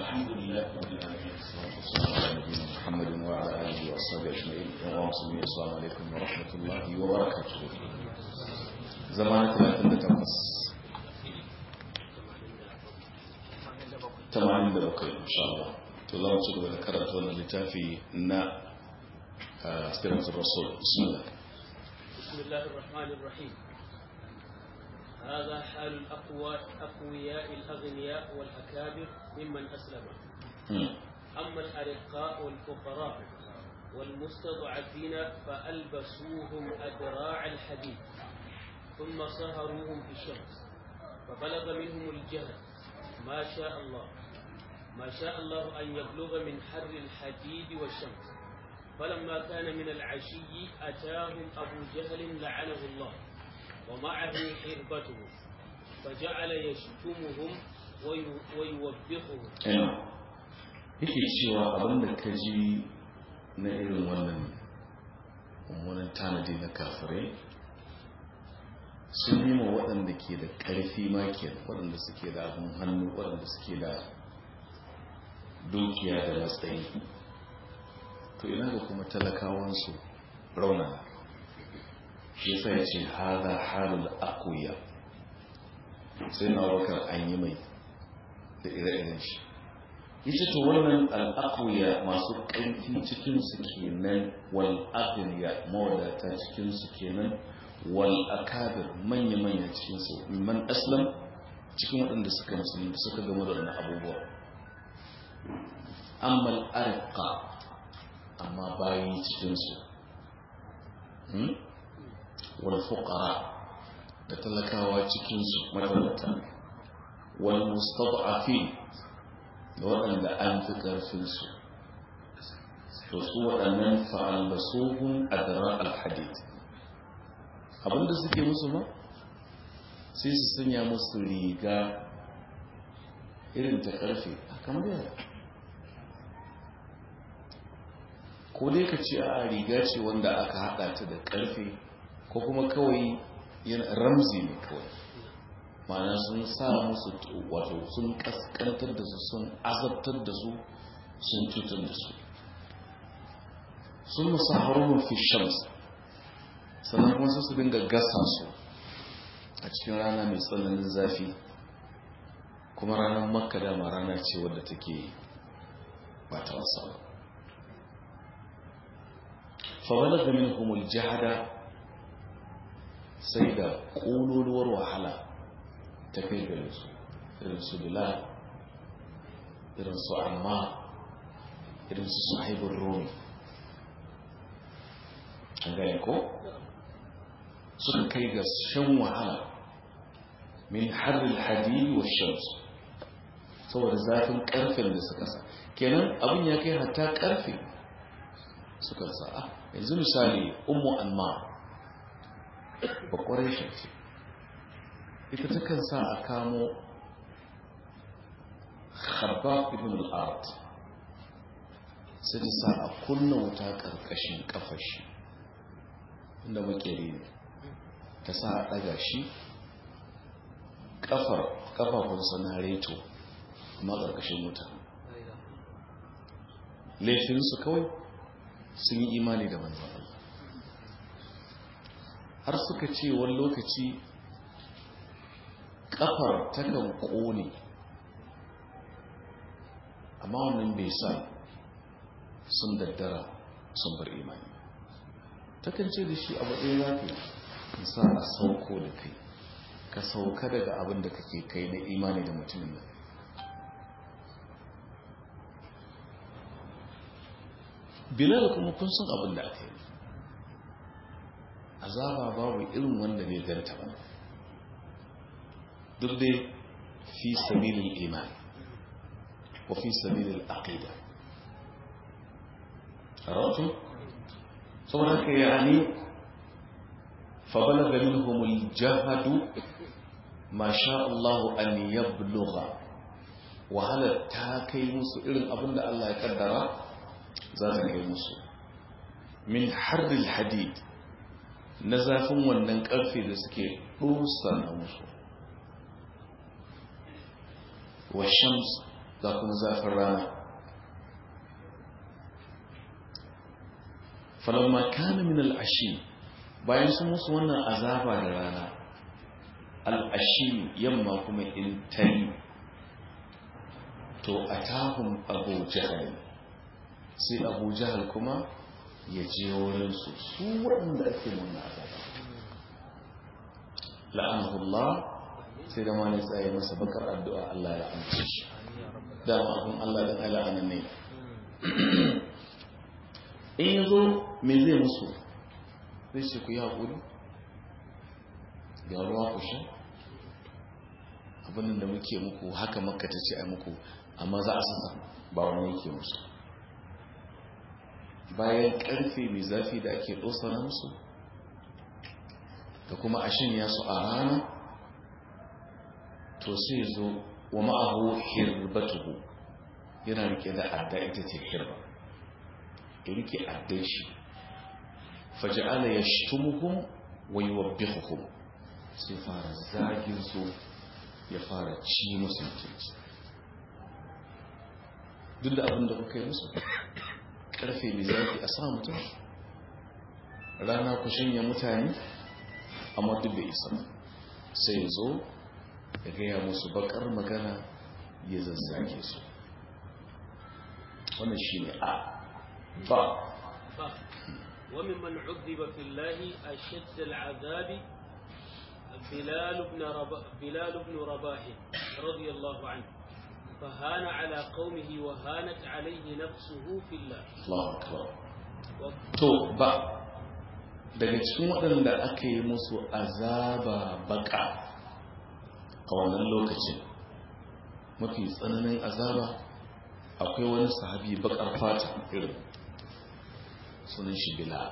الحمد لله رب العالمين والصلاة والسلام على نبينا محمد وعلى آله وأصحابه أجمعين ومسلمين السلام عليكم ورحمة الله وبركاته زمان 38 tamanin da bakwai insha Allah to za mu ci gaba da karanta wannan littafi na sirrin rasul bismillah بسم الله الرحمن الرحيم هذا حال الأقوى أقوياء الأغنياء والأكابر ممن أسلم أما الأرقاء والفقراء والمستضعفين فألبسوهم أدراع الحديد ثم صهروهم في الشمس فبلغ منهم الجهل ما شاء الله ما شاء الله أن يبلغ من حر الحديد والشمس فلما كان من العشي أتاهم أبو جهل لعنه الله ومعه حربته فجعل يشتمهم ويوبخهم yake cewa abin da ka ji na irin wannan mummunan tanadi na kafirai sun yi ma waɗanda ke da ƙarfi make waɗanda suke da abin hannu waɗanda suke da dukiya da matsayi to ina ga kuma talakawansu raunana shi yasa ya ce haza halul akuya sai na wakar an yi mai da ire-iren shi yace to wannan al'akuya masu ƙarfi cikinsu kenan wal agniya mawadata cikinsu kenan wal akabir manya-manya cikinsu man aslam cikin waɗanda suka musulmi suka gama da wani abubuwa amma al'arqa amma bayi cikinsu wal fuqara da talakawa cikinsu matalata wal mustad'afin da waɗanda an fi ƙarfinsu to su waɗannan fa'albasuhun adara alhadid abinda suke musu ma sai su sanya musu riga irin ta ƙarfe kamar yara ko dai ka ce a riga ce wanda aka haɗa ta da ƙarfe ko kuma kawai ramzi ne kawai ma'ana sun sa musu wato sun kaskantar da su sun azabtar da su sun cutar da su sun musa harumar fi shams sannan kuma su dinga gasa su a cikin rana mai tsananin zafi kuma ranar makka dama rana ce wadda take ba ta wasa ba fawalar da min humul jihada sai da ƙololuwar wahala ta kai gare su irin su bilal irin su amma irin su sahibin romi an gane ko suka kai ga shan wahala min harin hadiri wa shamsu saboda zafin karfen da suka sa kenan abin ya kai hatta karfe suka sa a yanzu misali ummu amma bakwarai shi ita takan sa a kamo khabab ibn al-ard sai ta sa a kunna wuta karkashin kafashi inda makeri ne ta sa a daga shi kafar kafafunsa na reto amma karkashin wuta laifinsu kawai sun yi imani da manzan Allah har suka ce wani lokaci kafar takan kone amma wannan bai sa sun daddara sun bar imani takan ce da shi abu ɗaya za ka sa a sauko da kai ka sauka daga abin da kake kai na imani da mutumin nan bilal kuma kun san abin da aka yi azaba babu irin wanda bai ganta ba duk dai fi sabilin iman wa fi sabilin aqida aratu saboda haka yani fa balaga minhum al-jahd ma sha Allah an yablugha wahala ta kai musu irin abinda Allah ya kaddara za ta kai musu min harril hadid na zafin wannan karfe da suke dusa na musu wa shams ga kuma zafin rana falamma kana min al'ashi bayan sun musu wannan azaba da rana al'ashi yamma kuma in tari to a tahun abu jihar sai abu jihar kuma ya je wurinsu su waɗanda ake nuna azaba la'anahullah sai da mani tsaye masa bakar addu'a Allah ya amince shi dama abin Allah da ala'anin ne in yi zo me zai musu zai ce ku yi haƙuri ga ruwa ku sha abin da muke muku haka makka ta ce a muku amma za a sassa ba wani yake musu bayan karfe mai zafi da ake na musu da kuma a shanya su a rana to sai zo wa ma'ahu hirbatuhu yana rike da adda ita ce hirba ya rike addan shi faja'ala ya shtumuhum wa yuwabbihuhum sai fara zagin su ya fara ci musu mutunci duk da abin da kuka yi musu karfe mai zafi a sa mutum rana ku shanya mutane amma duk bai isa sai zo ya gaya musu bakar magana ya zazzage su wannan shi ne a ba وممن عذب في الله أشد العذاب بلال بن رباح بلال بن رباح رضي الله عنه فهان على قومه وهانت عليه نفسه في الله الله أكبر to ba daga cikin waɗanda aka yi musu azaba baka a wannan lokacin mafi tsananin azaba akwai wani sahabi bakar fata irin sunan shi bilal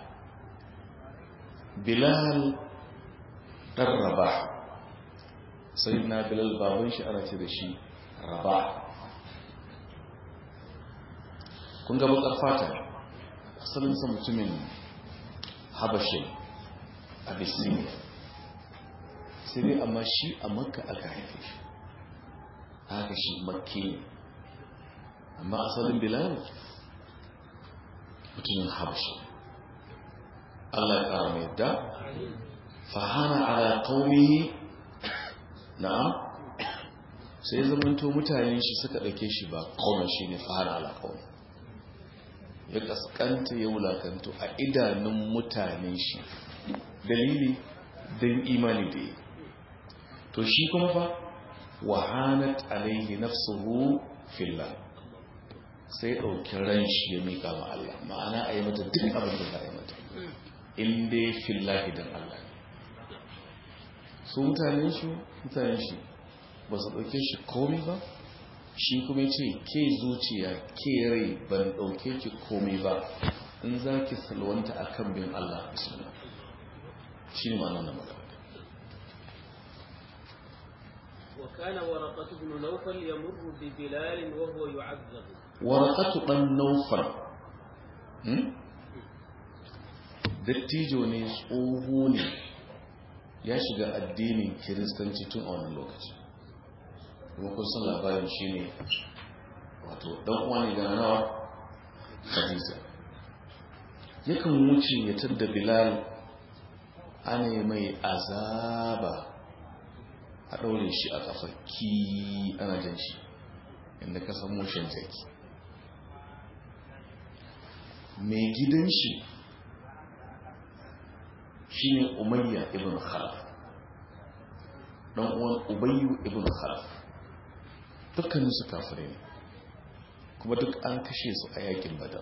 bilal ɗan raba sai na bilal baban shi ana ce da shi raba kun ga bakar fata asalinsa mutumin habashin abyssinia sai dai amma shi a makka aka haife shi haka shi makki ne amma asalin bilal mutumin habashi Allah ya ƙara mai da fahana ala qaumihi na'am sai zamanto mutanen shi suka ɗauke shi ba qaumin shi ne fahana ala qaumi ya kaskanta ya wulakanto a idanun mutanen shi dalili don imani da yi to shi kuma fa wahanat alaihi nafsuhu fillah sai ɗauki ran shi ya miƙa ma Allah ma'ana a yi mata duk abin da za a yi mata in dai fillahi don Allah su mutanen shi mutanen shi ba su ɗauke shi komi ba shi kuma ce ke zuciya ke rai ban ɗauke ki komai ba in za ki salwanta a kan bin Allah bismillah shi ne ma'ana na magana وكان ورقة بن نوفل يمر ببلال وهو يعذب ورقة بن نوفل dattijo ne tsoho ne ya shiga addinin kiristanci tun a wani lokaci kuma kun san labarin shi ne wato dan uwa ne ga nawa Khadija yakan wuce ya tadda Bilal ana mai azaba a ɗaure shi a ƙafa ki ana jan shi inda ka san mushin jaki mai gidan shi shi ne umayya ibn khalaf ɗan uwan ubayyu ibn khalaf dukkanin su kafirai ne kuma duk an kashe su a yakin badar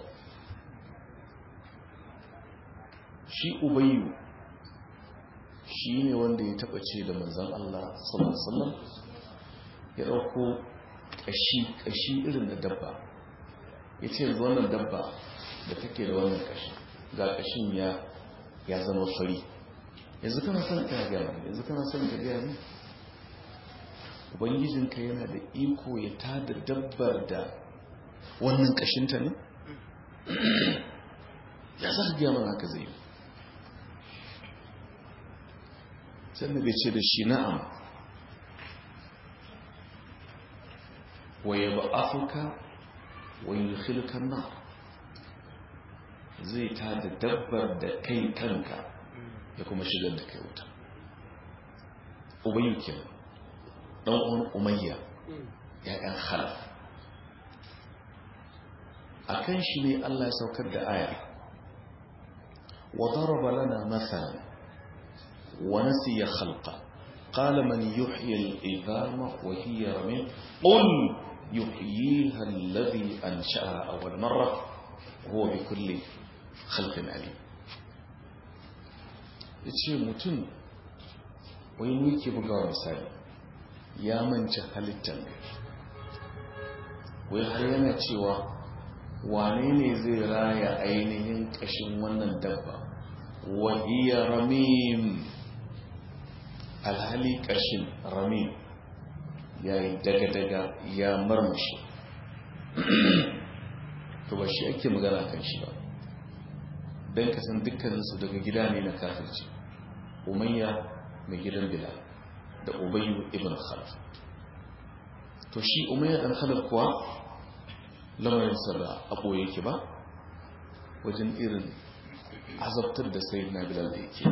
shi ubayyu shi ne wanda ya taba ce da manzan Allah sallallahu ya dauko kashi kashi irin da dabba ya ce yanzu wannan dabba da take da wannan kashi ga kashin ya ya zama fari yanzu kana son ka gaya yanzu kana son ka gaya ne ubangijinka yana da iko ya tada dabbar da wannan kashinta ne ya za ka gaya mana haka zai sannan bai ce da shi na'am wa yab'athuka wa yudkhiluka an-nar zai ta da dabbar da kai kanka ya kuma shigar da kai wuta ubayyu kenan dan uwan umayya ya'yan khalaf akan shi ne Allah ya saukar da aya wa daraba lana mathalan wa nasiya khalqa qala man yuhyi al-idama wa hiya ramim qul yuhyiha alladhi ansha'aha awwal marra huwa bi kulli khalqin alim yace mutum wai muke bugawa misali ya manci halittar wai har yana cewa wane ne zai raya ainihin ƙashin wannan dabba wahiyar ramim alhali ƙashin ramim ya yi daga-daga ya marmashi to ba shi ake magana kan shi ba don kasan dukkaninsu daga gida ne na kafirci umayya mai gidan bila da ubayyu ibn khalaf to shi umayya dan khalaf kuwa lamarinsa da abu yake ba wajen irin azabtar da sai na bilal da yake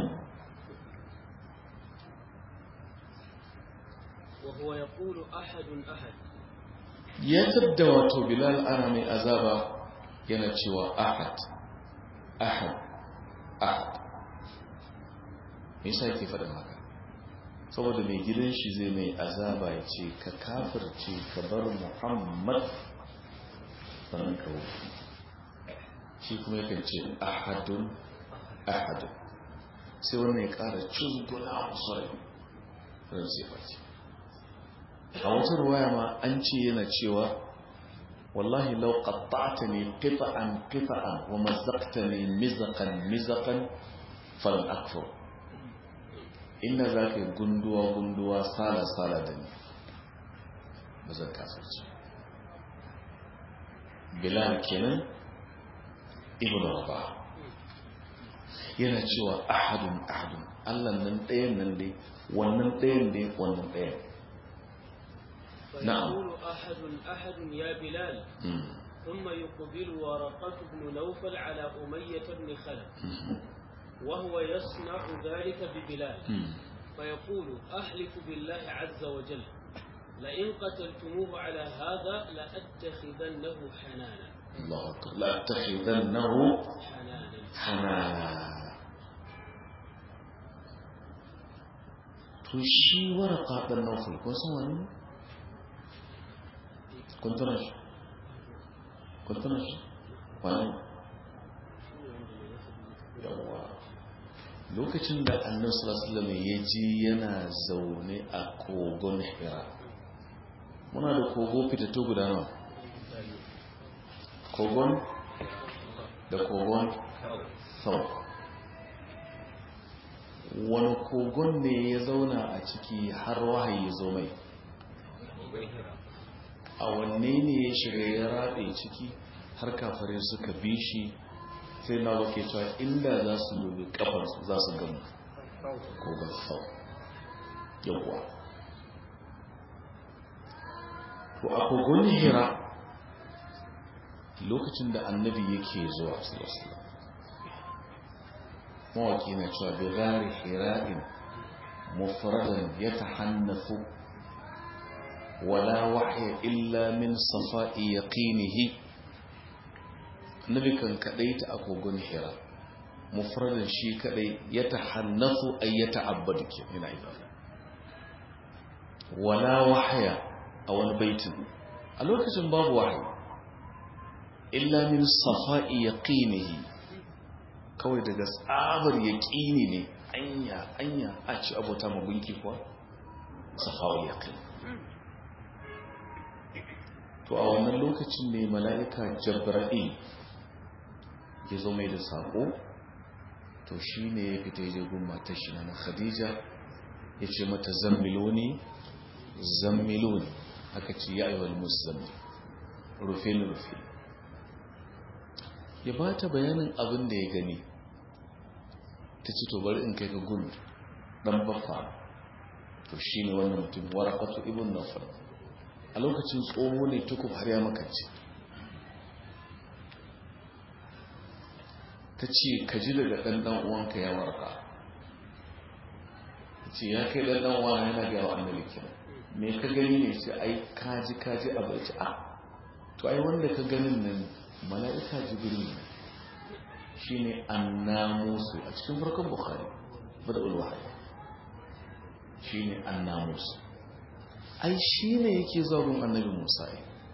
وهو يقول أحد أحد ya tadda wato bilal ana mai azaba yana cewa ahad ahad ahad me yasa yake faɗin haka saboda mai gidan shi zai mai azaba ya ce ka kafirce ka bar muhammad sannan ka wuce shi kuma yakan ce ahadun ahadun sai wannan ya ƙara cizguna musu rai ran sai face a wata ruwaya ma an ce yana cewa wallahi lau qatta'tani qita'an qita'an wa mazzaqtani mizaqan mizaqan falan akfur inda zaka yi gunduwa gunduwa sala sala da ni ba zan kafirci bilal kenan ibnu rabah yana cewa ahadun ahadun Allah nan ɗayan nan dai wannan ɗayan dai wannan ɗayan نعم. فيقول أحد أحد يا بلال مم. ثم يقبل ورقة بن نوفل على أمية بن خلف مم. وهو يصنع ذلك ببلال مم. فيقول أحلف بالله عز وجل لئن قتلتموه على هذا لأتخذنه حنانا الله أكبر لأتخذنه حنانا حنانا to shi waraka ɗan naufal kun san wani ne? kun tuna shi kun tuna shi wani yawa lokacin da annabi sallallahu alaihi wasallam ya ji yana zaune a kogon hira muna da kogo fitattu guda nawa kogon da kogon sau wani kogon ne ya zauna a ciki har wahayi zo mai a wanne ne ya shiga ya raɗe ciki har kafare suka bi shi sai na wake cewa inda za su dubi kafarsu za su gama kogon sau yawwa to a kogon hira lokacin da annabi yake zuwa sallallahu mawaki na cewa bi gari hira'in mufradan ya tahannafu wala wahya illa min safa'i yaqinihi annabi kan kadai ta akogon hira mufradan shi kadai ya tahannafu ay ya ta'abbadu ke ina ibada wala wahya a wani baitin a lokacin babu wahayi illa min safa'i yaqinihi kawai daga tsabar yaqini ne anya anya a ci abota magunki kuwa safa'i yaqini to a wannan lokacin ne mala'ika jabra'il ya zo mai da sako to shine ya fita je gun matar shi na khadija ya ce mata zammiloni zammiloni aka ce ya ayyuhal muzammil rufe ni rufe ya ba ta bayanin abin da ya gani ta ce to bari in kai ka gun dan baffa to shine wannan mutum warakatu ibn nawfal a lokacin tsoho ne tukub har ya makance ta ce ka ji daga ɗanɗan uwanka ya warka ta ce ya kai ɗanɗan uwa yana gaya wa annabi kina me ka gani ne ce ai kaji kaji a bai ce a to ai wanda ka ganin nan mala'ika jibril ne shine annamusu a cikin farkon bukhari bada ulwahayi shine annamusu ai shine yake zagun annabi musa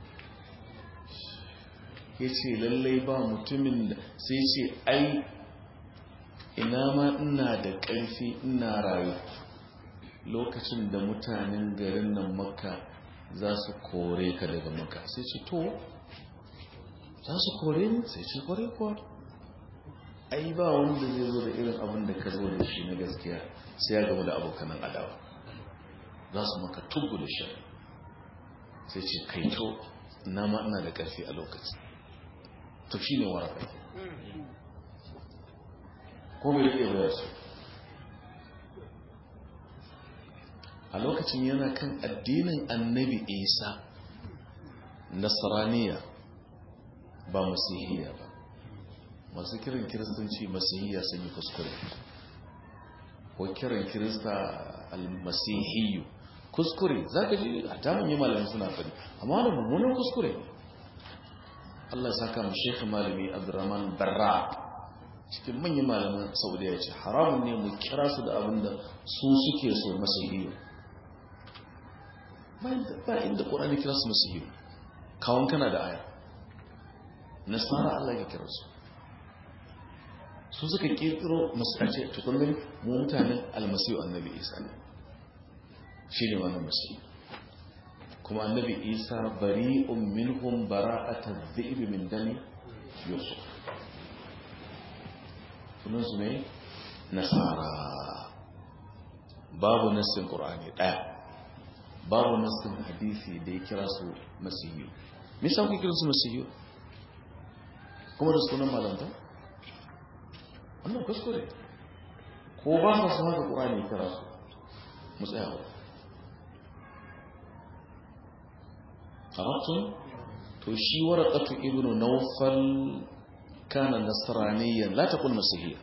ya ce lallai ba mutumin da sai ce ai ina ma ina da ƙarfi ina rayu lokacin da mutanen garin nan makka za su kore ka daga makka sai ce to za su kore ni sai ce kore kuwa ai ba wanda zai zo da irin abin da ka zo da shi na gaskiya sai ya gama da abokanan adawa za su maka tubu da shi sai ce kai to na ma ina da ƙarfi a lokaci to shi ne waraka ko bai rike bayar su a lokacin yana kan addinin annabi isa nasraniya ba masihiyya ba masu kiran kiristanci masihiyya sun yi kuskure ko kiran kirista almasihiyu kuskure za ka ji a tamun yi malamin suna fari amma wani mummunan kuskure Allah saka mu shekhi malami abdurrahman barra cikin manyan malaman saudiya ce haramun ne mu kira su da abin da su suke so masihiyu ba inda ƙorani kira su masihiyu kawon kana da aya nasara Allah ya kira su su suka kirkiro masarce tukunin mu mutanen almasiyu annabi isa ne shi ne wannan masiyu kuma annabi isa bari'un minhum bara'atan dhi'bi min dami yusuf sunan su ne nasara babu nassin qur'ani daya babu nassin hadisi da ya kira su masiyu me yasa kuke kira su masiyu kuma da sunan malanta wannan kuskure ko ba su su haka qur'ani kira su mu tsaya wa عرفتم to shi waraqatu ibnu nawfal kana nasraniyan la taqul masihiyya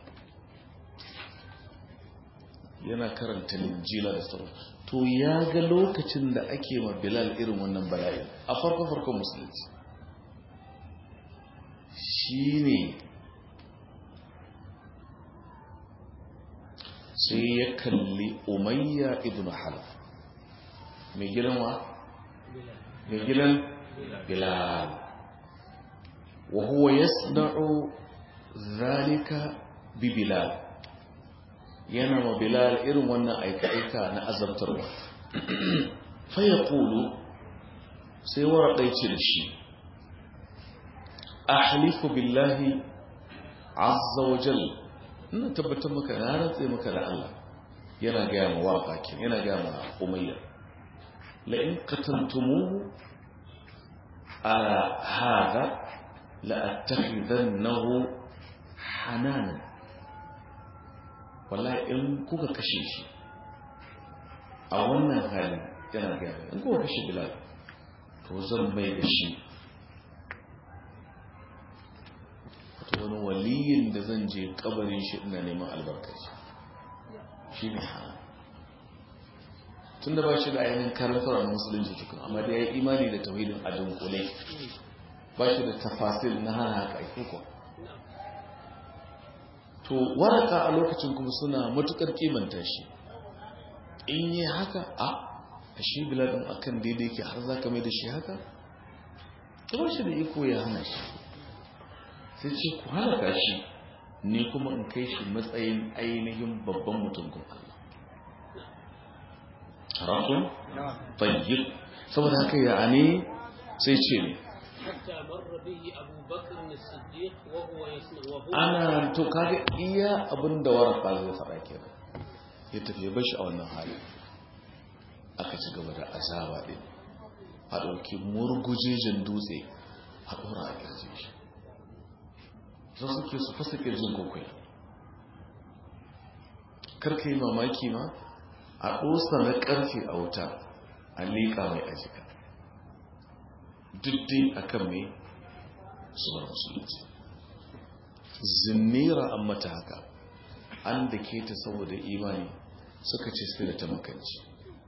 yana karanta linjila da sauran to ya ga lokacin da ake ma bilal irin wannan bala'i a farko farkon musulunci shine sai ya kalli umayya ibnu halaf mai gidan wa mai gidan bilal wa huwa yasna'u zalika bi bilal yana ma bilal irin wannan aika-aika na azabtarwa fa yaqulu sai waraɗai ce da shi ahlifu billahi azza wa jal ina tabbatar maka na rantse maka da Allah yana gaya ma waka yana gaya ma umayya لئن قتلتموه على هذا لأتخذنه حنانا wallahi in kuka kashe shi a wannan halin yana gaba in kuka kashe bilal to zan mai da shi wato wani waliyin da zan je kabarin shi ina neman albarkaci shi ne hana tun da ba shi da ainihin karantar a musulunci cikin amma da ya yi imani da tauhidin a dunkule ba shi da tafasil na hana haka ake kuwa to waraka a lokacin kuma suna matukar kimanta shi in yi haka a a shi biladin akan daidai ke har za ka mai da shi haka ta ba shi da iko ya hana shi sai ce ku halaka shi ni kuma in kai shi matsayin ainihin babban mutum kun Allah harafin tayyib saboda haka ya ne sai ce ne حتى مر به أبو بكر الصديق وهو يسمع وهو ana to kaga iya abin da waraka zai faɗa kenan ya tafi ya bashi a wannan hali aka ci gaba da azaba ɗin a ɗauki murgujejen dutse a ɗora a ƙirjin shi zan suke su fasa ƙirjin kokwai karka yi mamaki ma a ɗosa na ƙarfe a wuta a liƙa mai ajika duk akan mai su bar musulunci zinnira an mata haka an da ke ta saboda imani suka ce sai da ta makanci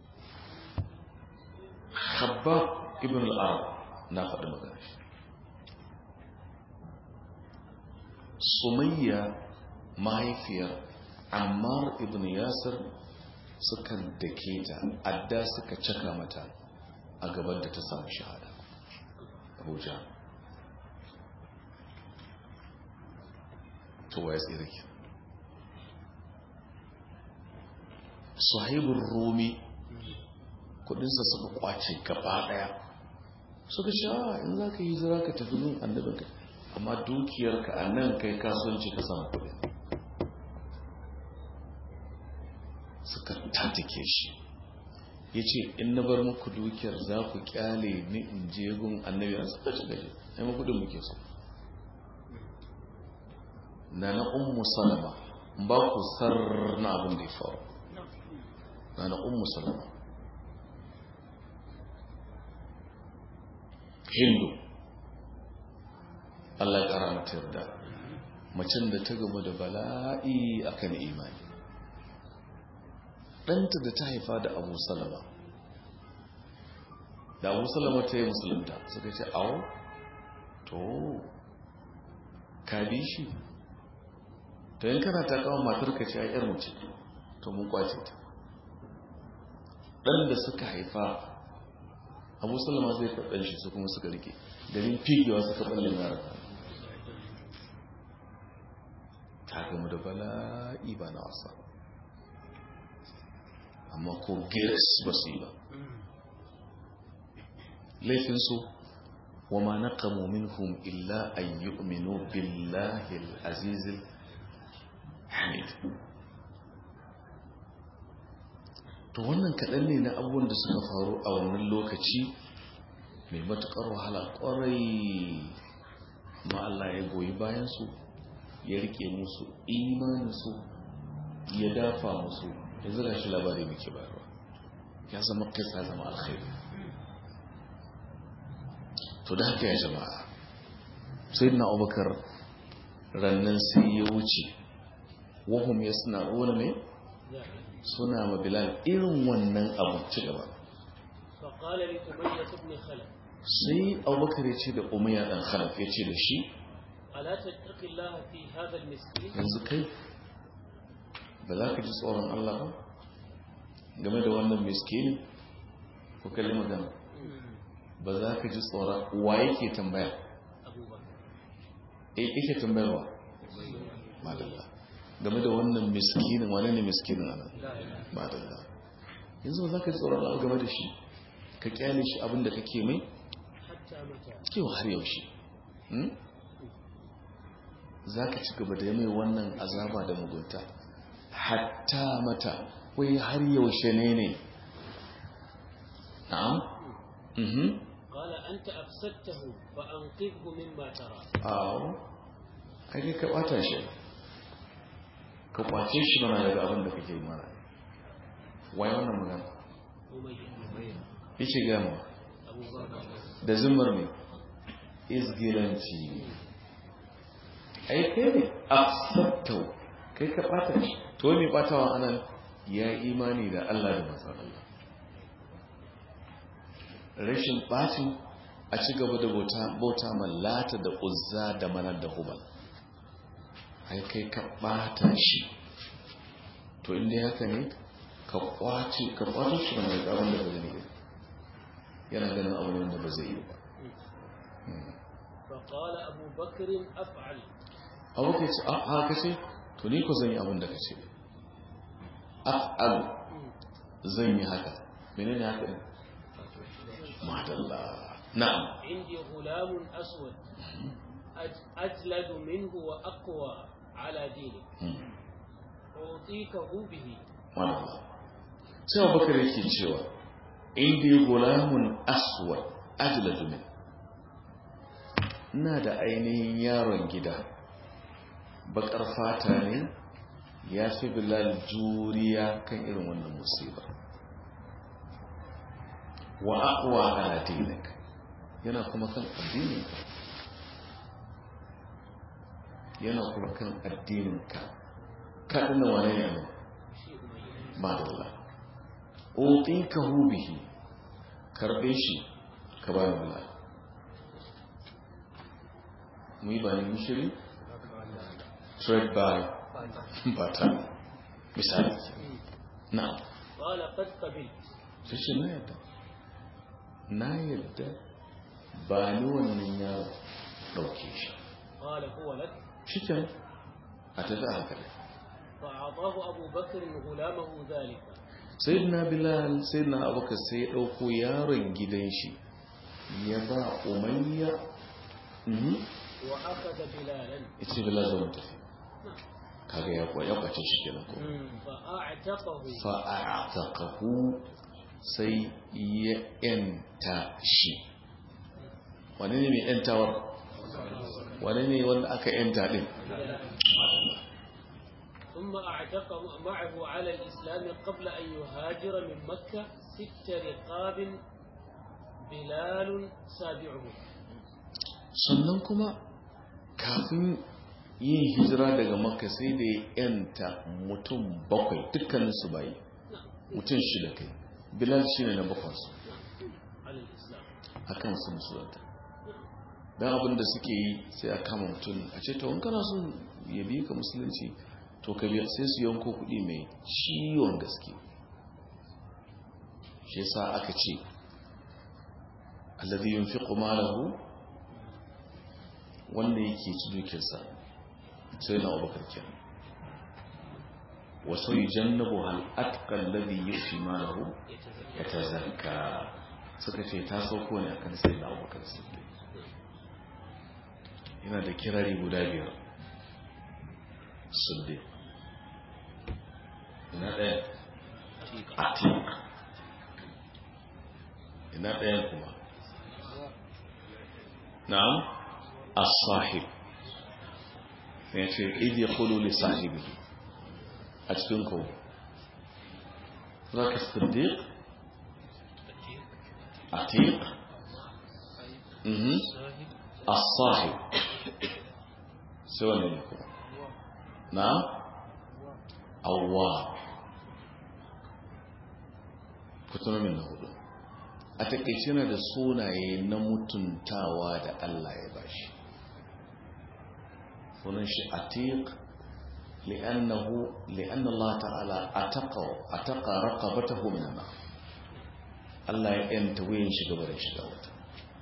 habab ibn al'arab na faɗi magana shi sumayya mahaifiyar ammar ibn yasir suka dake ta adda suka caka mata a gaban da ta samu shahada abuja to wa ya tsere ki suhaibun rumi kudinsa suka kwace gaba daya suka sha in za ka yi zira ka tafi yin annabinka amma dukiyarka a nan kai kasuwanci ka samu kudin suka tatike shi ya ce in na bar muku dukiyar za ku kyale ni in je gun annabi a suka ci gaji ai makudin muke so na na ummu salama ba ku sarna abin da ya faru na na ummu salama hindu Allah ya kara mata yarda macen da ta gaba da bala'i akan imani ɗanta da ta haifa da abu salama da abu salama ta yi musulunta suka ce awo to ka bi shi to yin kana ta kawo matar ka ce a yar mace to mun kwace ta ɗan da suka haifa abu salama zai karɓar shi su kuma suka rike garin figewa suka ɓallin yara ta gama da bala'i ba na wasa amma ko girs ba su yi ba laifinsu wa ma naqamu minhum illa an yu'minu billahi al-aziz hamid to wannan kaɗan ne na abubuwan da suka faru a wannan lokaci mai matuƙar wahala ƙwarai ma Allah ya goyi bayansu ya rike musu imaninsu ya dafa musu ya zira shi labari muke bayarwa ya zama kisa zama alkhairi to da haka ya jama'a sai na abubakar rannan sai ya wuce wahum ya suna wani mai suna ma bilal irin wannan abu ci gaba sai abubakar ya ce da umayya dan khalaf ya ce da shi yanzu kai ba za ka ji tsoron Allah ba game da wannan miskini ko kalli magana ba za ka ji tsoron wa yake tambaya e yake tambayarwa madalla game da wannan miskinin wane ne miskinin ana madalla yanzu ba za ka ji tsoron Allah game da shi ka kyale shi abinda kake mai kewa har yaushe za ka ci gaba da mai wannan azaba da mugunta hatta mata wai har yaushe ne ne na'am mhm qala anta afsadtahu fa anqidhu mimma tara aw kai ka bata shi ka kwace shi mana daga abin da kake mana wai wannan magana yace ga mu da zumar ne izgilanci ai kai ne afsadtahu kai ka bata shi to ne batawa anan ya imani da Allah da manzon Allah rashin bacin a ci gaba da bauta bauta mallata da uzza da manar da hubal ai kai ka bata shi to inda haka ne ka kwace ka kwace shi da mai tsaron da ba zai yi yana ganin abu ne da ba zai yi ba فقال أبو بكر أفعل abu ka ce a haka ce to ni ko zan yi abin da ka ce af'al zan yi haka menene haka ne madalla na'am عندي غلام أسود أج- أجلد منه وأقوى على دينك أعطيكه به madalla sai abubakar yake cewa indi gulamun aswad ajladu min ina da ainihin yaron gida bakar fata ne ya fi bilal juriya kan irin wannan musibar wa aqwa ala dinik yana kuma kan addininka yana kuma kan addininka ka ɗina wane ne nan ba da Allah oƙi ka hubihi karɓe shi ka ba da mu yi bayan mishiri trade by barter misali na قال قد قبلت sai ce na yadda na yadda ba ni wannan ya ɗauke shi قال هو لك shi can a tafi a hankali فأعطاه أبو بكر غلامه ذلك sai na bilal sai na abokan sai ya ɗauko yaron gidan shi ya ba umayya mhm, وأخذ بلالا ya ce bilal zama tafi kaga ya kwa- ya kwace shi kenan ko فأعتقه fa'a'ataqahu sai ya yanta shi wane ne mai yantawar wane ne wanda aka yanta din ثم أعتقه معه على الإسلام قبل أن يهاجر من مكة ست رقاب بلال سابعه sannan kuma kafin yin hijira daga makka sai da ya yanta mutum bakwai dukkaninsu bayi mutum shida kai bilal shi ne na bakwansu على الإسلام a kan su musulunta don abin da suke yi sai a kama mutum a ce tawon kana son ya biyu ka musulunci to ka biya sai su yanko kuɗi mai ciwon gaske shi yasa aka ce alladhi yunfiqu malahu wanda yake ci dukiyarsa sai na abubakar kenan wasu yujannabu hal atqa alladhi yu'ti malahu yatazakka suka ce ta sauko ne akan sai na abubakar siddiq yana da kirari guda biyar siddiq ina ɗaya atiq ina ɗaya kuma na'am as-sahib ya ce idi kulu li sahibi a cikin ku zaka siddiq atiq mhm as-sahib sai wannan ne kuma na awwa kutunan min na hudu a takaice na da sunaye na mutuntawa da Allah ya bashi sunan shi atiq li'annahu li'anna Allah ta'ala ataqa ataqa raqabatahu min an Allah ya yanta wayin shi gaba da shiga wata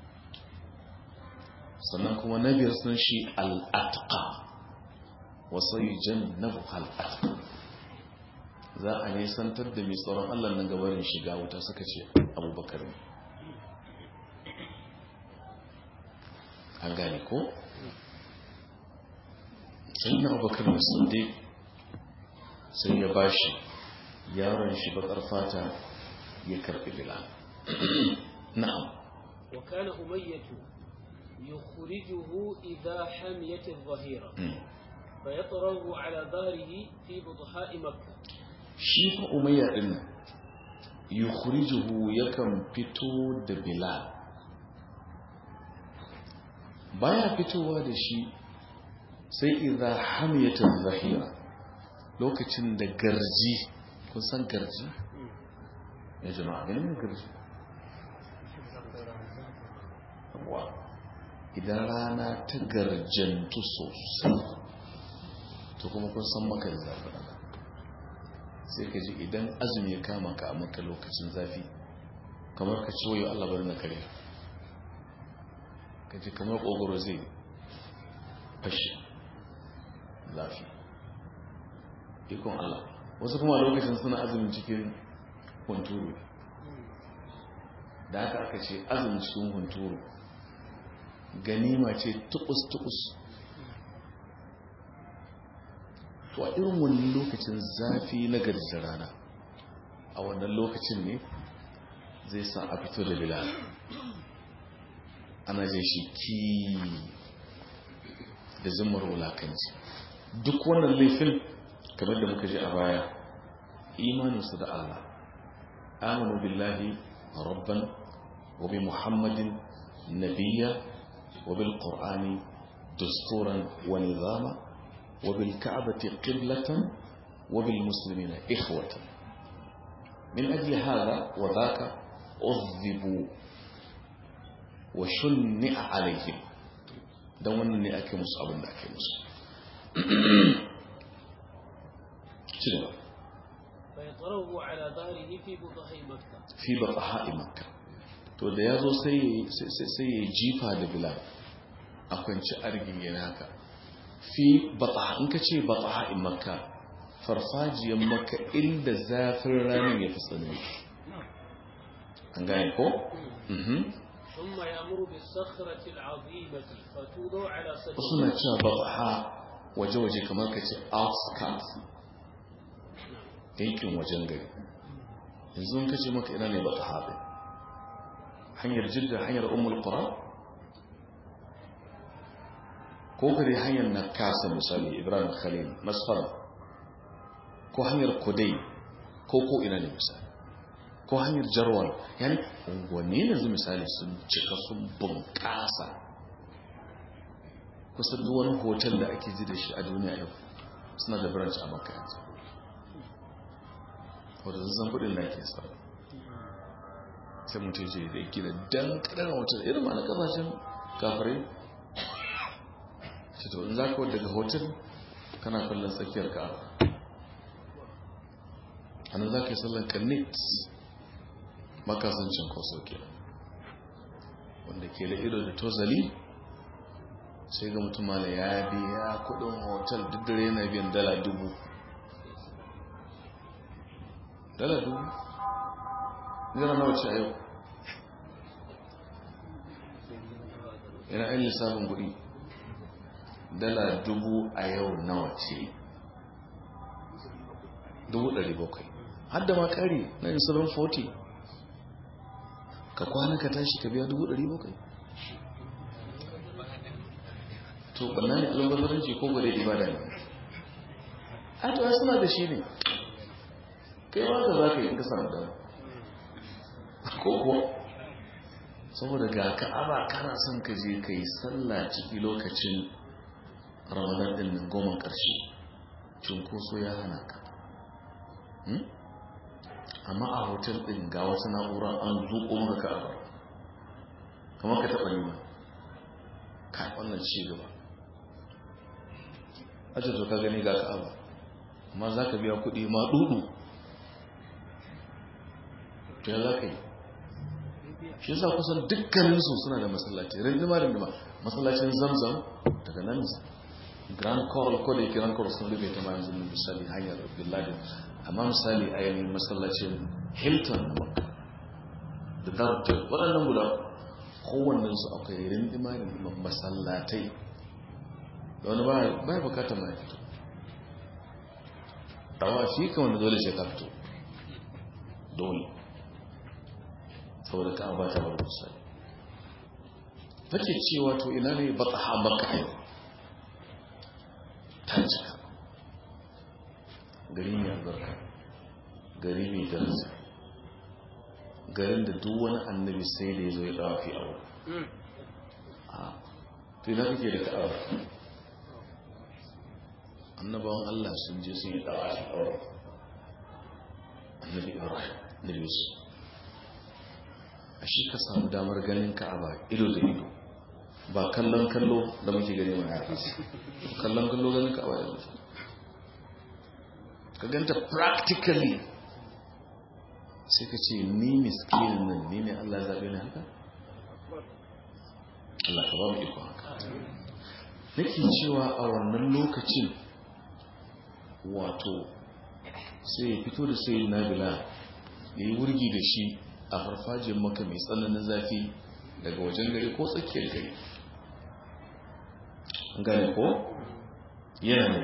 sannan kuma na biyar sunan shi al-atqa wa sayyijannabu al-atqa za a nisantar da mai tsoron Allah nan gabarin shiga wuta suka ce abubakar ne an gane ko? sai na abubakar da sande sai ya bashi yaron shi bakar fata ya karbi bilal na'am وكان أمية يخرجه إذا حميت الظهيرة فيطره على ظهره في بطحاء مكة shi fa umayya din nan yukhrijuhu yakan fito da bilal baya fitowa da shi sai idza hamiyat zahira lokacin da garji kun san garji ya jama'a ne garji wa idan rana ta garjantu sosai to kuma kun san maka da zafi rana sai ka ji idan azumi ya kama ka a maka lokacin zafi kamar ka ciwo yau Allah bari na kare ka ji kamar ƙogoro zai fashe zafi ikon Allah wasu kuma a lokacin suna azumin cikin hunturu da haka aka ce azumin cikin hunturu ganima ce tukus-tukus to a irin wani lokacin zafi na garjin rana a wannan lokacin ne zai sa a fito da bilal ana jin shi ki da zumar wulakanci duk wannan laifin kamar da muka ji a baya imaninsu da Allah amanu billahi rabban wa bi muhammadin نبيا وبالقرآن دستورا ونظاما وبالكعبة قبلة وبالمسلمين إخوة من أجل هذا وذاك أذبوا وشنع عليهم دون أني أكي مصعب أكي مصعب شنو فيطره على ظهره في بطح مكة في بطحاء مكة to da ya zo sai ya jifa da bilal a kwanci argin yana haka fi bataha in ka ce bataha in makka farfajiyar makka inda zafin ranar ya fi tsanani an gane ko? ثم يأمر بالصخرة العظيمة فتوضع على صدره suna cewa bataha waje-waje kamar ka ce outskirts yankin wajen gari yanzu ka ce maka ina ne bataha ɗin hanyar jidda hanyar umul qura ko kare hanyar na kasa misali ibrahim khalil masfara ko hanyar kudai ko ko ina ne misali ko hanyar jarwal yani unguwanni yanzu misali sun cika sun bunƙasa kusa duk wani hotel da ake ji da shi a duniya yau suna da branch a makka yanzu wadda zan kudin da ake sa sai mutum ce da yake da dan kadan hotel irin ma na kasashen kafirai ce to in za ka daga hotel kana kallon tsakiyar ka a nan za ka yi sallan kanit makasancin koso ke wanda ke da ido da tozali sai ga mutum mana ya biya kudin hotel duk dare yana biyan dala dubu dala dubu zira nawa ce a yau yana yin lissafin kudi dala dubu a yau nawa ce dubu ɗari bakwai hadda ma ƙari na yin 740 ka kwana ka tashi ka biya dubu ɗari bakwai to ɓanna ne albazaranci ko gwada ibada ne a to suna da shi ne kai ma ka za ka yi in ka samu dama ko kuwa saboda ga ka'aba kana son ka je ka yi sallah ciki lokacin ramadan din nan goma ƙarshe cunkoso ya hana ka amma a hotel din ga wata na'ura an zuƙo maka ka'aba kamar ka taɓa nima ka wannan ci gaba aje to ka gani ga ka'aba amma za ka biya kuɗi ma dudu to ya za ka yi shi yasa kusan dukkaninsu suna da masallaci rindima rindima masallacin zamzam daga nan grand coral ko da yake grand coral sun rufe ta ma yanzu misali hanyar billahi amma misali a yayin masallacin hilton na makka da dartel waɗannan guda kowannen su akwai rindima rindima masallatai da wani ba ya bukata ma ya fito dawa shi kan wanda dole sai ka fito dole saboda ka ba ta bar misali take cewa to ina ne bataha makka yau ta cika gari mai albarka gari mai daraja garin da duk wani annabi sai da ya zo ya dawa fi abu to ina kake da ka'awa annabawan Allah sun je sun yi dawa fi abu annabi ibrahim da yusuf a shi ka samu damar ganin ka'aba ido da ido ba kallon kallo da muke gani ma ya kallon kallo ganin ka'aba da muke ka ganta practically sai ka ce ni miskinin nan ni ne Allah zaɓe ni haka Allah ka ba mu iko haka nake cewa a wannan lokacin wato sai ya fito da sai na bila ya yi wurgi da shi a farfajiyar maka mai tsananin zafi daga wajen gari ko tsakiyar gari gane ko yana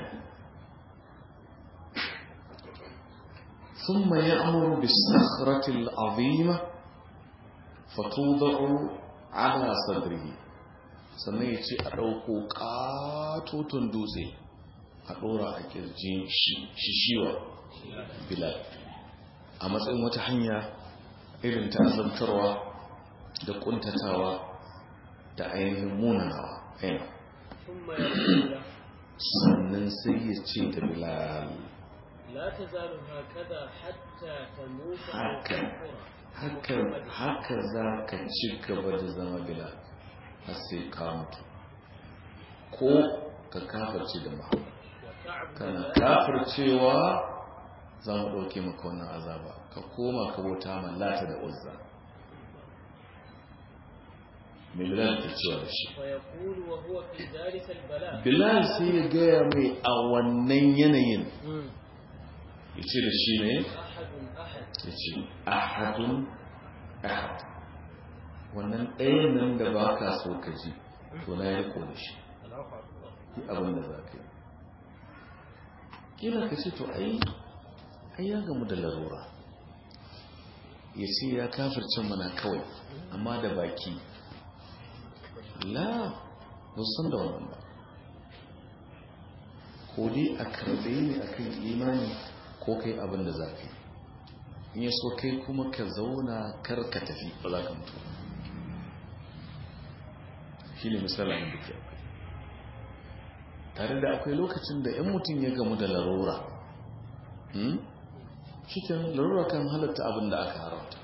ثم يأمر بالصخرة العظيمة فتوضع على صدره sannan ya ce a ɗauko ƙatoton dutse a ɗora a ƙirjin shishiwa bilal a matsayin wata hanya irin ta azabtarwa da ƙuntatawa da ainihin munanawa ainihin ثم يقول له sannan sai ya ce da bilal لا تزال هكذا حتى تموت أو haka تكفر haka haka za ka ci gaba da zama bilal har sai ka mutu ko ka kafarci da muhammad وتعبد kana الله kafircewa za mu ɗauke maka wannan azaba ka koma ka bauta ma lata da uzza mai bilal ke cewa da shi ويقول وهو في ذلك البلاء bilal sai ya gaya mai a wannan yanayin مم. ya ce da shi ne أحد أحد ya ce ahadun ahad wannan ɗayan nan da ba ka so ka ji to na ya riko da shi الله أكبر yi abin da za ka yi kila ka ce to ai ai ya gamu da larura ya ce ya kafirce mana kawai amma da baki la ba su san da wannan ba ko dai a karbe ne a kan imani ko kai abin da za ka yi in ya so kai kuma ka zauna kar ka tafi ba za ka mutu shi ne misalin da ke akwai tare da akwai lokacin da 'yan mutum ya gamu da larura cikin larura kan halatta abin da aka haramta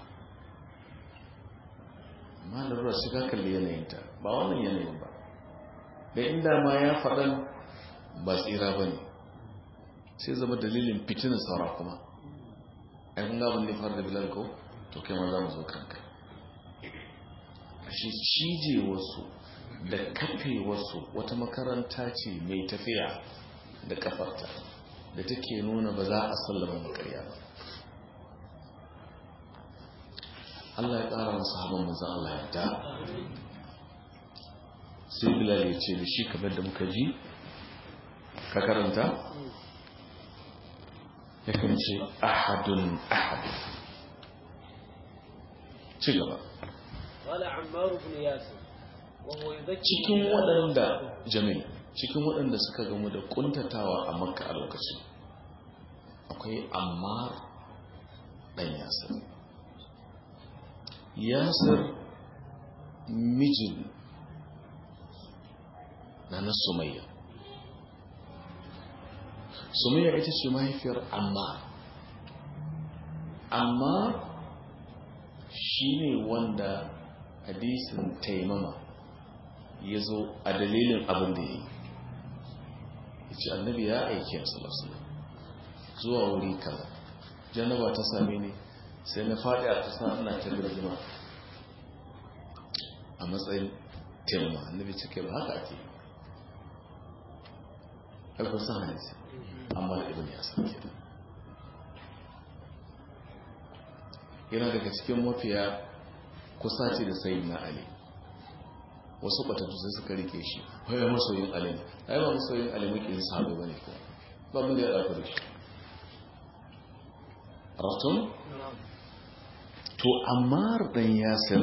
amma larura shi ka kalli yanayinta ba wannan yanayin ba da inda ma ya faɗan ba tsira ba ne sai zama dalilin fitinin saura kuma ai kun gabin ne fara da bilal ko to kai ma za mu zo kanka shi cije wasu da kafe wasu wata makaranta ce mai tafiya da kafarta da take nuna ba za a sallama makarya ba Allah ya ƙara masu haɓar maza Allah ya da sai bilal ya ce da shi kamar da muka ji ka karanta ya kan ce ahadun ahadun ci gaba قال عمار بن ياسر وهو يذكر cikin waɗanda jami'i cikin waɗanda suka gamu da ƙuntatawa a makka a lokacin akwai ammar ɗan yasir yasir mijin na na sumayya sumayya ita ce mahaifiyar ammar ammar shi ne wanda hadisin taimama ya zo a dalilin abin da ya yi ya ce annabi ya aiki a salasala zuwa wuri kaza janaba ta same ni sai na faɗi a ƙasa ina ta birgima a matsayin taimama annabi cike ba haka ake alfarsan hadisi amma da ibn ya sauke yana daga cikin mafiya kusa ce da sayi na ali wasu batattu sai suka rike shi wai masoyin ali ne ai ba masoyin ali muke yin sahabi bane ko ba mun da ya dauka da shi rafton to ammar dan yasir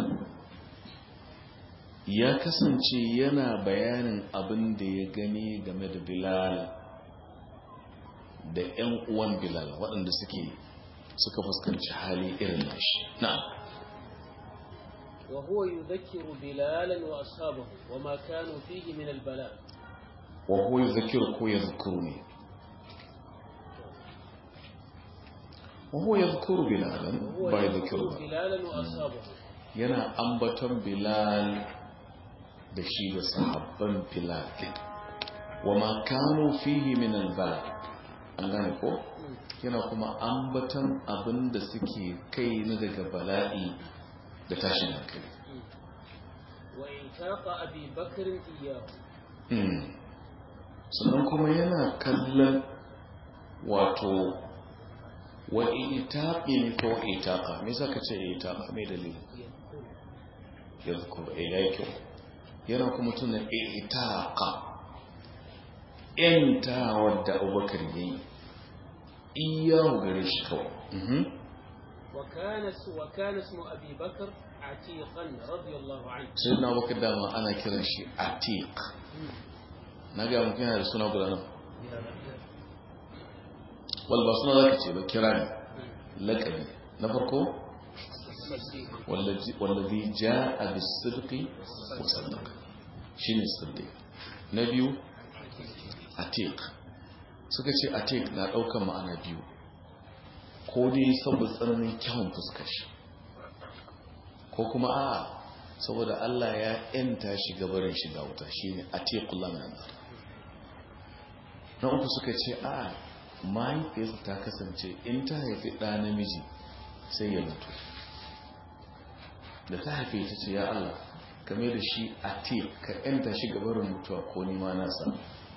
ya kasance yana bayanin abin da ya gani game da bilal da 'yan uwan bilal waɗanda suke suka fuskanci hali irin nashi na'am وهو يذكر بلالا وأصحابه وما كانوا فيه من البلاء وهو يذكرك ويذكرني وهو يذكر بلالا وهو با يذكر يذكر بلالا وأصحابه yana ambaton bilal da shi da sahabban bilal wa ma kanu fihi min albala an gane ko yana kuma ambaton abin da suke kai na daga bala'i da tashin hankali وإنفاق أبي بكر إياه Mm. sannan kuma yana kallon wato wa itaƙi ne ko wa itaƙa me za ka ce itaƙa mai dalili يذكر ya zukuru a ya kyau yana kuma tunan itaƙa ‘yanta wadda abubakar ya yi iyahu gare shi kawai Mhm. وكان اس- وكان اسم أبي بكر عتيقا رضي الله عنه sai na abubakar dama ana kiran shi atiq na ga mutum yana da suna guda nan wal ba suna za ka ce ba kira ne laƙabi na farko wallazi ja'a bis-sidqi wa saddaqa shine siddiq na biyu atiq suka ce atiq na daukan ma'ana biyu ko dai saboda tsananin kyawun fuskar shi ko kuma a saboda Allah ya yanta shi gabarin shiga wuta shine atiqullah min nar na uku suka ce a mahaifiyarsa ta kasance in ta haifi ɗa namiji sai ya mutu da ta haife ta ce ya Allah game da shi atiq ka yanta shi gabarin mutuwa ko nima nasa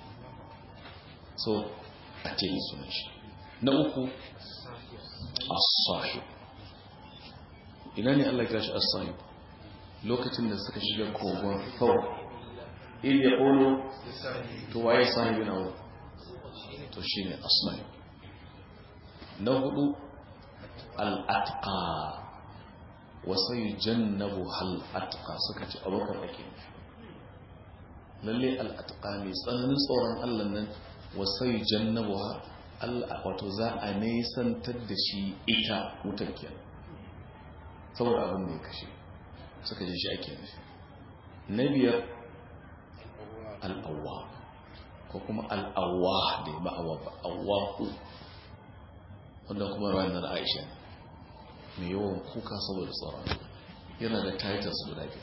so atiq sunan shi na uku as-sahib ina ne Allah kira shi as-sahib lokacin da suka shiga kogon fawr il ya qulu to waye sahibi na wurin to shine as-sahib na hudu al-atqa wa sayujannabu hal atqa suka ce abokar ake lalle al-atqa ne tsananin tsoron Allah nan wa sayujannabu wato za a nesantar da shi ita wutar kenan saboda abin da ya kashe suka ji shi ake nufi na biyar al'awwa ko kuma al'awwa da ya ba'awa ba awwaku wanda kuma ranar aisha mai yawan kuka saboda tsoron yana da titles guda biyar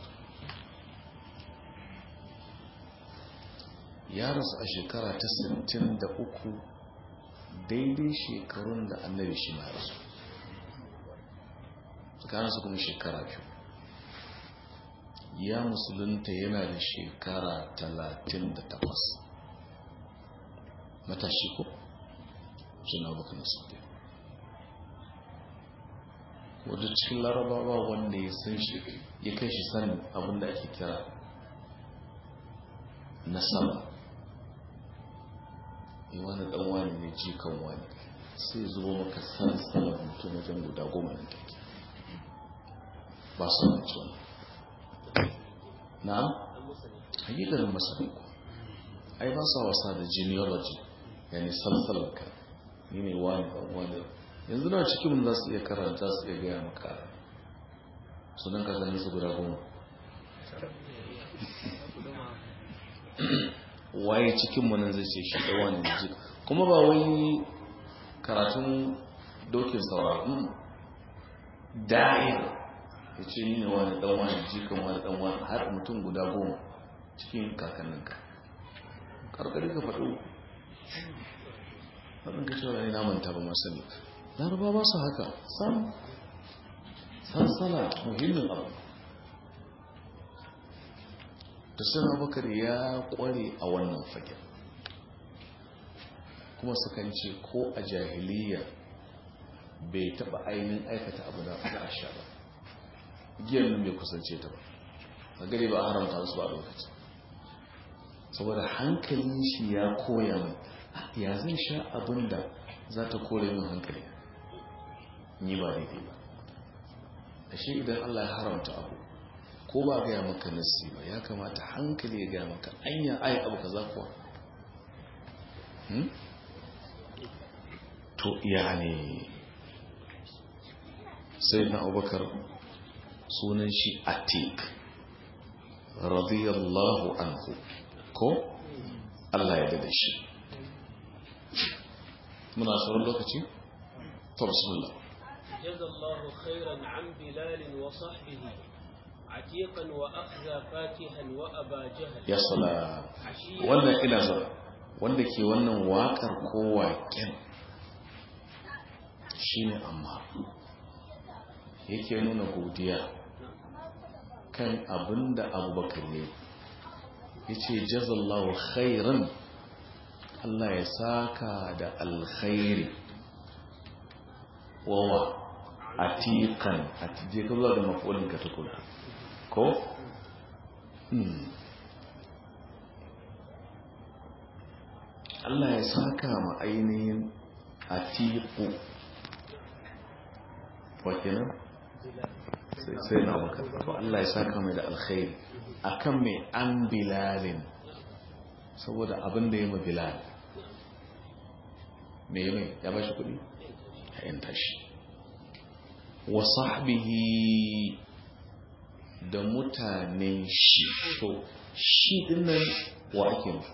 ya rasu a shekara ta 63 daidai shekarun da annabi shi ma rasu tsakaninsu kuma shekara biyu ya musulunta yana da shekara talatin da takwas matashi ko suna bakan sauke wadda cikin larabawa wanda ya san shi ya kai shi sanin abinda ake kira nasaba yi wani dan wani ne jikan wani sai zuwa maka san salar mutum wajen guda goma na take ba su nan ciwon na hakikarin masani ku ai ba sa wasa da genealogy yani salsalarka ni ne wani ɗan wani yanzu na cikin za su iya karanta su iya gaya maka sunan kasanni su guda goma waye cikin nan zai ce shi ɗawa ne ji kuma ba wai karatun dokin sauraron da'ir ya ce ni ne wani ɗan wani jikan wani ɗan wani har mutum guda goma cikin kakanninka karkari ka faɗo faɗin ka cewa ne namanta ba masu ne laraba ba su haka sam sansana muhimmin abu da suna bakar ya kware a wannan fagen kuma sukan ce ko a jahiliya bai taba ainihin aikata abu da a sha ba giyar nan bai kusance ta ba a gari ba a haramta su ba a lokacin saboda hankalin shi ya koya mai ya zai sha abin da za ta kore min hankali ni ba daidai ba ashe idan allah ya haramta abu ko ba gaya maka nassi ba ya kamata hankali ya gaya maka anya ai abu kaza kuwa to iya ne sai na abubakar sunan shi atik radiyallahu anhu ko Allah ya dada shi muna sauran lokaci to bismillah jazallahu khairan an bilal wa sahbihi عتيقا وأخذ فاتحا وأبا جهل ya sala wannan ina zuwa wanda ke wannan waƙar ko waƙen shine amma yake nuna godiya kan abinda abubakar ne ya ce jazallahu khairan Allah ya saka da alkhairi wawa atiqan atije ka zuwa da mafulin ka tukuna ko Allah ya saka ma ainihin atiku wakinan sai na baka to Allah ya saka mai da alkhairi akan mai an bilalin saboda abin da ya ma bilal me yi mai ya ba shi kudi ya yanta shi wa sahbihi da mutanen shi to shi dinnan wa ake nufi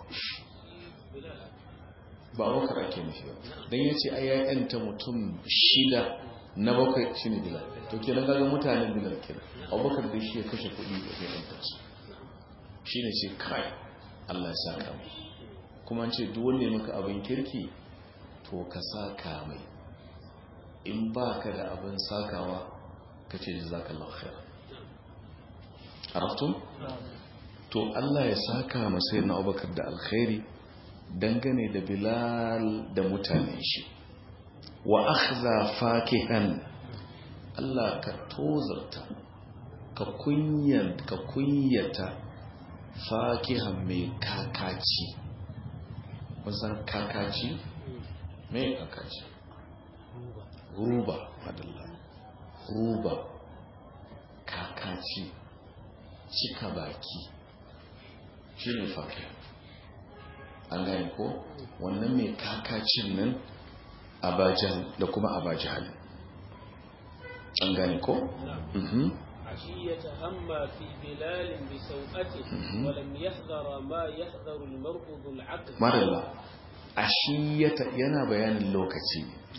ba abubakar ake nufi ba don ya ce ai ya'yanta mutum shida na bakwai shi ne bilal to kenan gaga mutanen bilal kenan abubakar da shi ya kashe kuɗi da zai ɗanta su shi ne ce kai allah ya saka mai kuma ce duk wanda ya maka abin kirki to ka saka mai in ba ka da abin sakawa ka ce ji zaka lafiya araftun to allah ya saka masai na abubakar da alkhairi dangane da bilal da mutane shi wa akhza fakihan Allah ka tozarta ka kunyan ka kunyata fakihan mai kakaci wasan kakaci mai kakaci ruba madalla ruba kakaci cika baki shi ne fakihan an gane ko wannan mai kakacin nan abajal da kuma abajal an gane ko? عشية هما في بلال بسوءته ولم يحذر ما يحذر المرء ذو العقل marilla ashiyata yana bayanin lokaci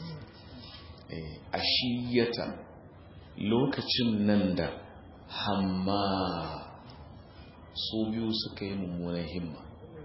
ashiyata lokacin nan da hamma su biyu suka yi mummunan himma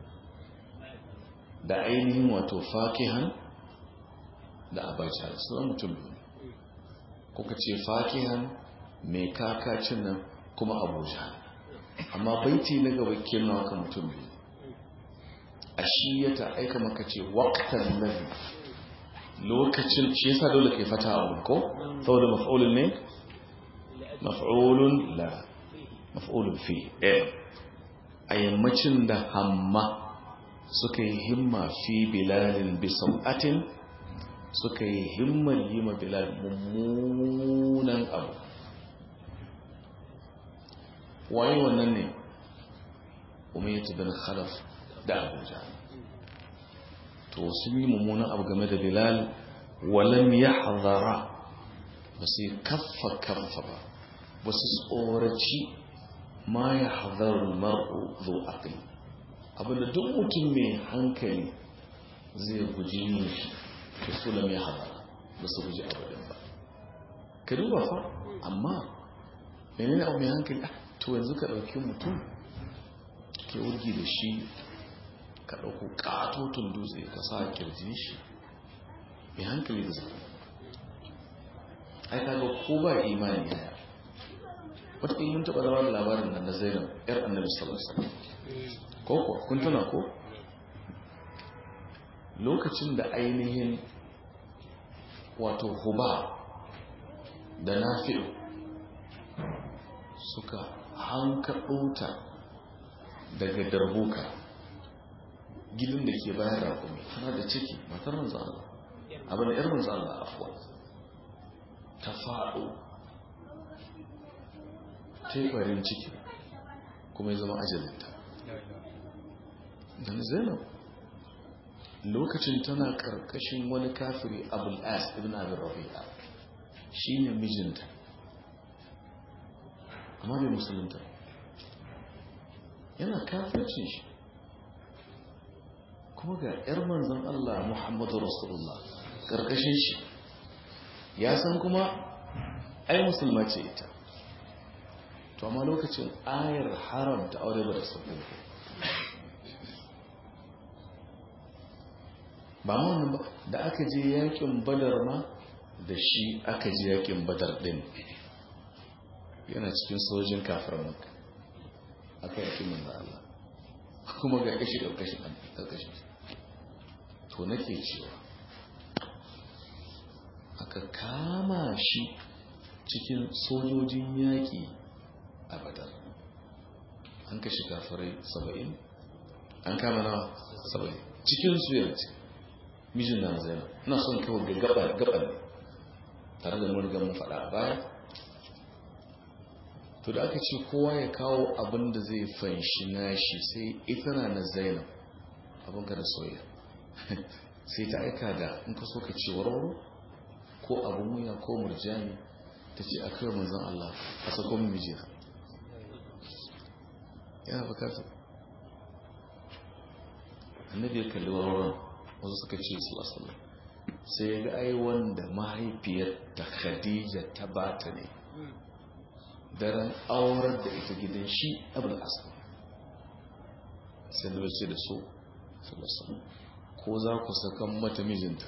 da ainihin wato fakihan da abacha su mutum biyu kuka ce fakihan mai kakacin nan kuma abuja amma baiti na gaba kenan haka mutum biyu a shi ya ta aika maka ce waktan nabi lokacin shi yasa dole kai fata a wurin ko saboda maf'ulun ne maf'ulun la maf'ulun fi eh a yammacin da hamma suka yi himma fi bilalin bisau'atin suka yi himmar yi ma bilal mummunan abu waye wannan ne umayyatu bin khalaf da abuja to sun yi mummunan abu game da bilal walam ya hazara ba su yi kaffa kaffa ba ba su tsoraci ma ya hazarar mar'u zo aqli abinda duk mutum mai hankali zai guji yin shi da su lam ya hazara ba su guji abadin ba ka duba fa amma menene abu mai hankali to yanzu ka ɗauki mutum ke wurgi da shi ka ɗauko ƙatoton dutse ka sa kirjin shi mai hankali da zai ai kaga ko ba imani yaya wata mun taɓa zama da labarin nan na zainab yar annabi sallallahu alaihi wasallam ko ko kun tuna ko lokacin da ainihin wato huba da nafi'u suka hankaɗo ta daga darbuka gidan da ke bayan rakumi tana da ciki matar manzo Allah abin da 'yar manzo Allah afuwa ta faɗo ta yi ɓarin ciki kuma ya zama ajalinta don zainab lokacin tana ƙarƙashin wani kafiri abul as ibn abin rafi'a shi ne mijinta amma bai musulunta yana kafircin shi kuma ga 'yar manzan Allah Muhammadu Rasulullah ƙarƙashin shi ya san kuma ai musulma ce ita to amma lokacin ayar haramta aure ba da sauƙin ba wannan ba da aka je yakin badar ma da shi aka je yakin badar din yana cikin sojin kafir maka aka yakin manzo Allah kuma ga kashi ƙarƙashin ƙarƙashin to nake cewa aka kama shi cikin sojojin yaƙi a badar an kashe kafirai saba'in an kama nawa saba'in cikin su yanci mijin na zai na son kawo ga gaba gaban tare da mun mun faɗa baya to da aka ce kowa ya kawo abin da zai fanshi nashi sai ita na na zainab abin ka da soya sai ta aika da in ka so ka ce warwaro ko abin wuya ko murjani ta ce a kawai manzan Allah a sakon mijina yana bukatar annabi ya kalli warwaron wasu suka ce su asalin sai ya ga ai wanda mahaifiyar ta khadija ta bata ne daren aurar da ita gidan shi abin asali sai da wace da so salasan ko za ku sakan mata mijinta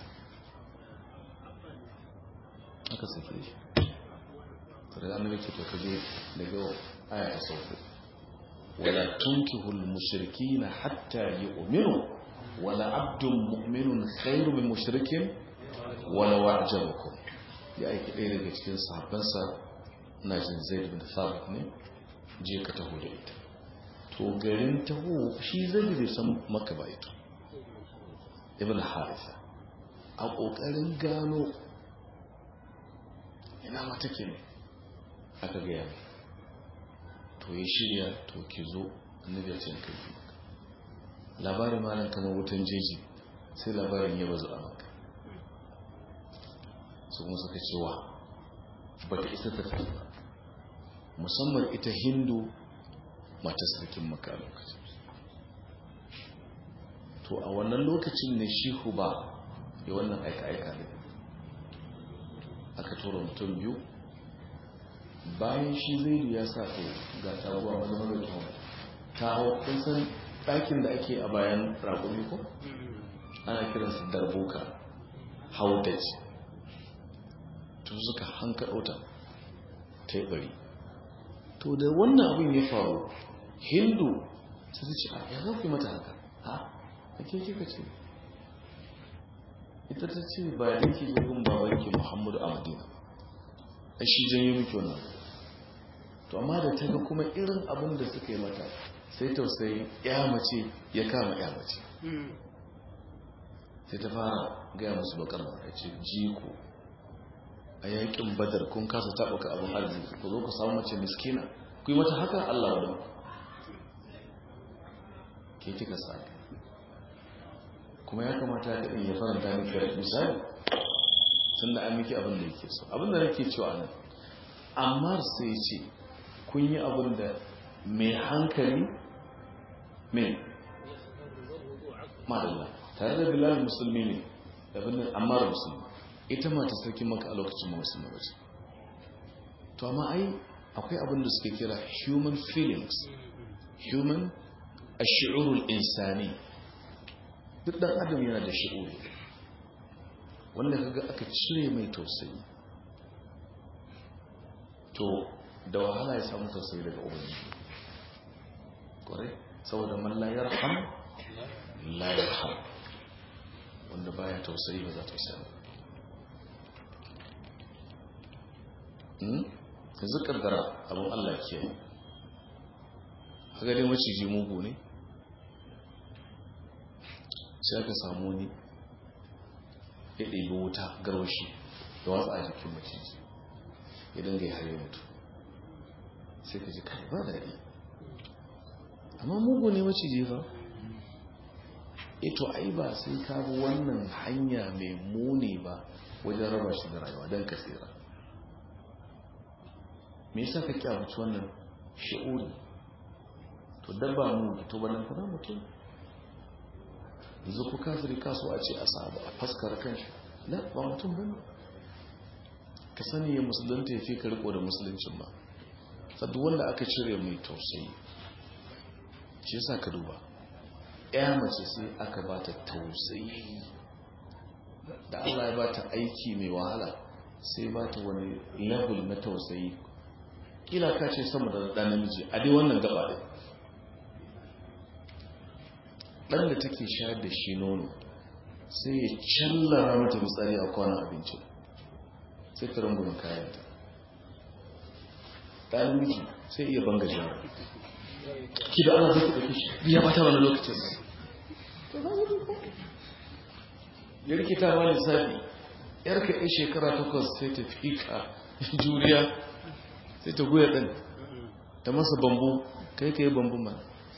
aka sake shi tare da annabi ce to kaje daga aya ta sauko wala tunkihul mushrikina hatta yu'minu wala abdun mu'minun khairu min mushrikin wala wa'jabakum ya aiki ɗaya daga cikin sahabbansa na jin zaid bin thabit ne je ka taho da ita to garin taho shi zai bai san maka ba ita ibn harisa a kokarin gano ina mata ke ne aka gaya mai to ya shirya to ki zo annabi ya ce kai labarin malam kamar wutan jeji sai labarin ya bazu a maka su kuma suka cewa ba ta isa ta tafi ba musamman ita hindu mata sarkin maka lokacin to a wannan lokacin ne shi ba ya wannan aika-aika ne aka tura mutum biyu bayan shi zai ya sa to ga taguwa wani mara tuwa ta hau san ɗakin da ake a bayan raƙumi ko ana kiransa darbuka haudaj to suka hankaɗo ta ta yi ɓari to da wannan abin ya faru hindu ta ce a ya zafi mata haka ha a ke kika ce ita ta ce ba da ke jirgin babanki muhammadu a madina a shi janyo miki wannan to amma da ta ga kuma irin abin da suka yi mata sai tausayi ya mace ya kama ya mace sai ta fara gaya musu bakar ya ce jiko a yakin badar kun kasa taɓuka abin arziki ku zo ku samu mace miskina ku yi mata haka allah wadda ke kika sa kuma ya kamata ka ya faranta miki da misali tun da an miki abin da yake so abin da nake cewa nan amma sai ce kun yi abin da mai hankali mai madalla tare da bilal musulmi ne da birnin ammar musulmi ita mata sarki maka a lokacin ma musulmi wace to amma ai akwai abin da suke kira human feelings human a shi'urul insani duk dan adam yana da shi'uri wanda kaga aka cire mai tausayi to da wahala ya samu tausayi daga ubangiji kwarai saboda man la yarham la yarham wanda baya tausayi ba za ta samu yanzu kaddara abin Allah ke haka dai maciji mugu ne sai aka samu ni ya ɗebi wuta garwashi da watsa a jikin maciji idan ga ya haye mutu sai ka ji kai ba daɗi amma mugu ne maciji ba ito ai ba sai ka bi wannan hanya mai muni ba wajen raba shi da rayuwa don ka tsira me yasa ka kyamaci wannan shi'uri to dabba mu to banan kana mutum yanzu ku kafiri kaso a ce a sabu a faskara kanshi la ba mutum bane ka sani ya musulunta ya fi ka riko da musuluncin ba sadu wanda aka cire mai tausayi shi yasa ka duba ya mace sai aka ba ta tausayi da Allah ya ba ta aiki mai wahala sai ba ta wani level na tausayi kila ka ce sama da ɗan namiji a dai wannan gaba ɗin ɗan da take shayar da shi nono sai ya callara mata fitsari a kwanan abinci sai ta rungumin kayanta ɗan namiji sai iya banga jara ki da ana zai ɗauki shi ya bata wani lokacin ya rikita ma lissafi yarka ɗin shekara takwas sai ta fi ka juriya sai ta goya ɗan ta masa bambu kai ka yi bambu ma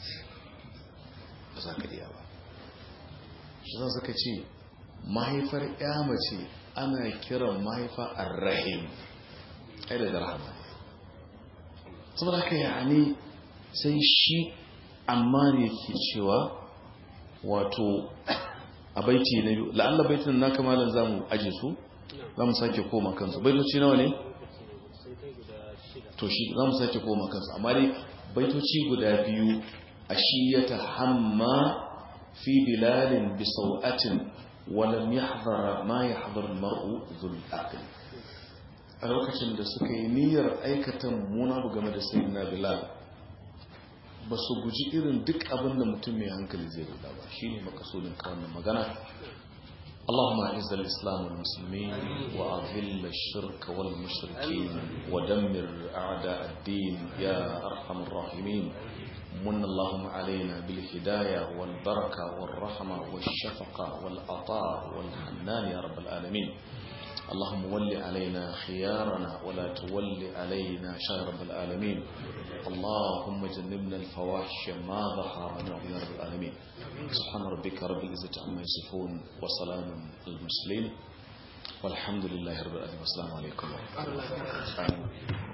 ba za ka iya ba shi za suka ce mahaifar ya mace ana kiran mahaifa arrahim ai daga rahama saboda haka yani sai shi amma ne ke cewa wato a baiti na biyu la'alla baitin na kamalan za mu aje su za mu sake koma kansu baitoci nawa ne to shi za mu sake koma kansu amma dai baitoci guda biyu a shi ya tahamma fi bilalin bisau'atin walam yahdara ma yahdar mar'u dhul aql a lokacin da suka yi niyyar aikata muna game da sayyidina bilal ba su guji irin duk abin da mutum mai hankali zai guda ba shine makasudin kawai magana اللهم اعز الاسلام والمسلمين واذل الشرك والمشركين ودمر اعداء الدين يا ارحم الراحمين من اللهم علينا بالهدايه والبركه والرحمه والشفقه والعطاء والحنان يا رب العالمين اللهم ول علينا خيارنا ولا تول علينا شر رب العالمين اللهم جنبنا الفواحش ما ظهر منه يا رب العالمين سبحان ربك رب العزة عما يصفون وسلام المرسلين والحمد لله رب العالمين والسلام عليكم ورحمة الله وبركاته